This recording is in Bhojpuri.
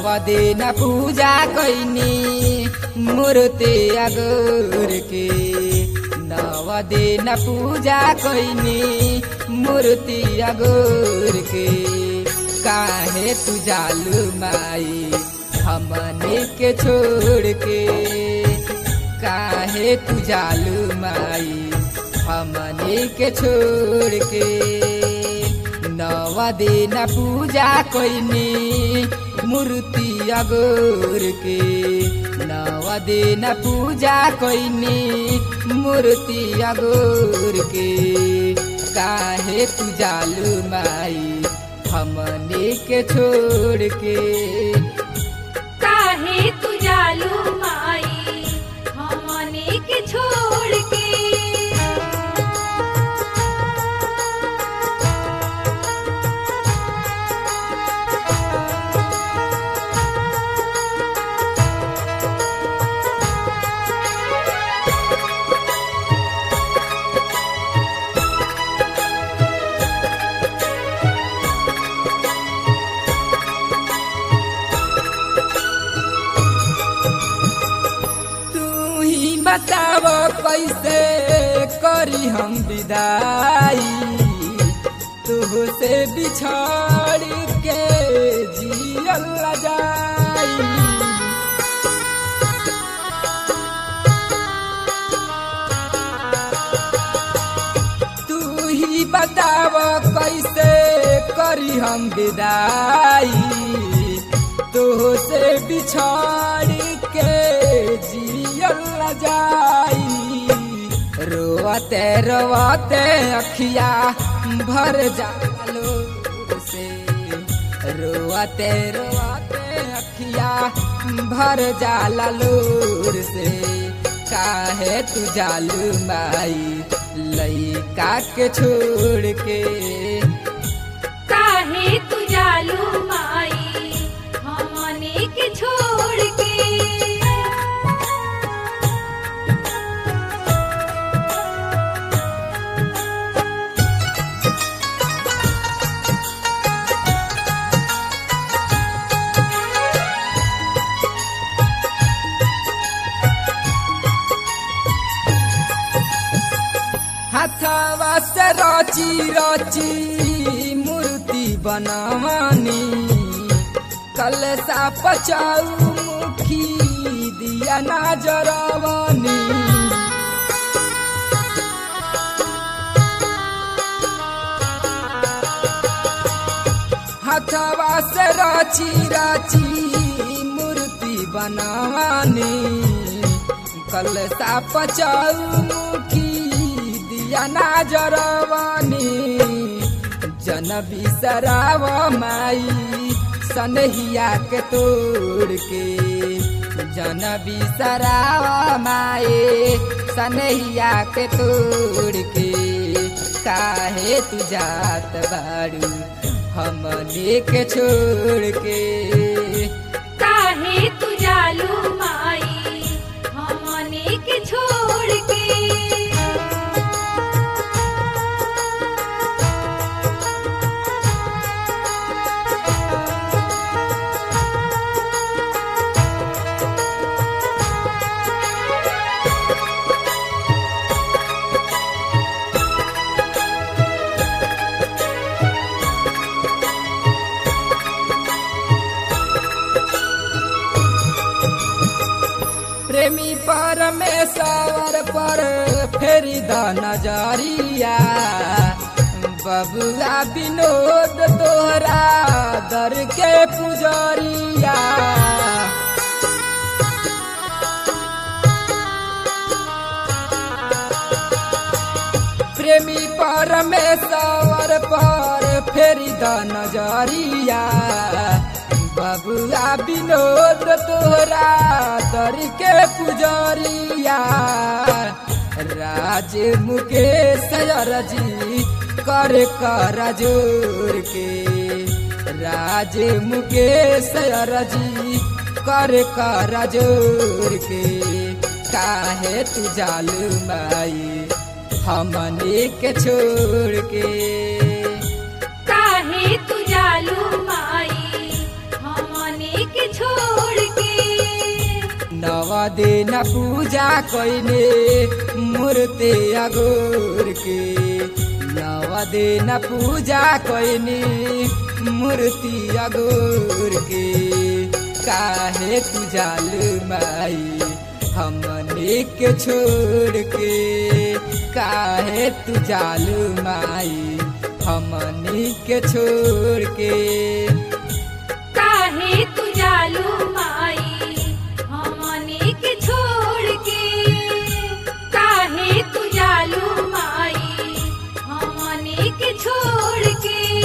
नव दिन पूजा कैनी मूर्ति अगोर के नव दिन पूजा कैनी मूर्ति अगोर के काहे तू जालू माई हमने के छोड़ के काहे तू जालू माई हमने के छोड़ के नव दिन पूजा कैनी मूर्ति अगोर के नव दिन पूजा कैनी मूर्ति अगोर के काहे तू जालू माई हमने के छोड़ के काहे तू जालू माई हमने के छोड़ के तू ही बताव कैसे करी हम विदाई तू से बिछड़ के जियल न जाई तू ही बताव कैसे करी हम विदाई तो से बिछड़ के जियल न जाई रोते रोते अखिया भर जालो से रोते रोते अखिया भर जाला लोर से काहे तू जालू माई लइका के छोड़ के काहे तू जालू माई हमने के छोड़ के हाथवा से रची रची मूर्ति बनवानी कलसा पचाऊ मुखी दिया ना जरवानी हाथवा से रची रची मूर्ति बनवानी कलसा पचाऊ मुखी दिया ना जरवानी जन बिसराव माई सनहिया के तोड़ के जन बिसराव माए सनहिया के तोड़ के काहे तू जात बाड़ू हमने के छोड़ के काहे तू जालू माई हमने के छोड़ के प्रेमी परमेश्वर पर फेरी द नजरिया बबुआ विनोद तोहरा दर के पुजरिया प्रेमी परमेश्वर पर फेरी द नजरिया बबुआ विनोद तोहरा दर के पुजरिया राज मुकेश अरजी कर कर जोर के राज मुकेश अरजी कर कर जोर के काहे तू जालू माई हमने के छोड़ के काहे तू जालू माई हमने के छोड़ दिन पूजा कैने मूर्ति अगोर के नव दिन पूजा कैने मूर्ति अगोर के काहे तू जाल माई हमने के छोड़ के काहे तू जाल माई हमने के छोड़ के काहे तू जालू माई हमनी के छोड़ के काहे तू जालू माई हमनी के छोड़ के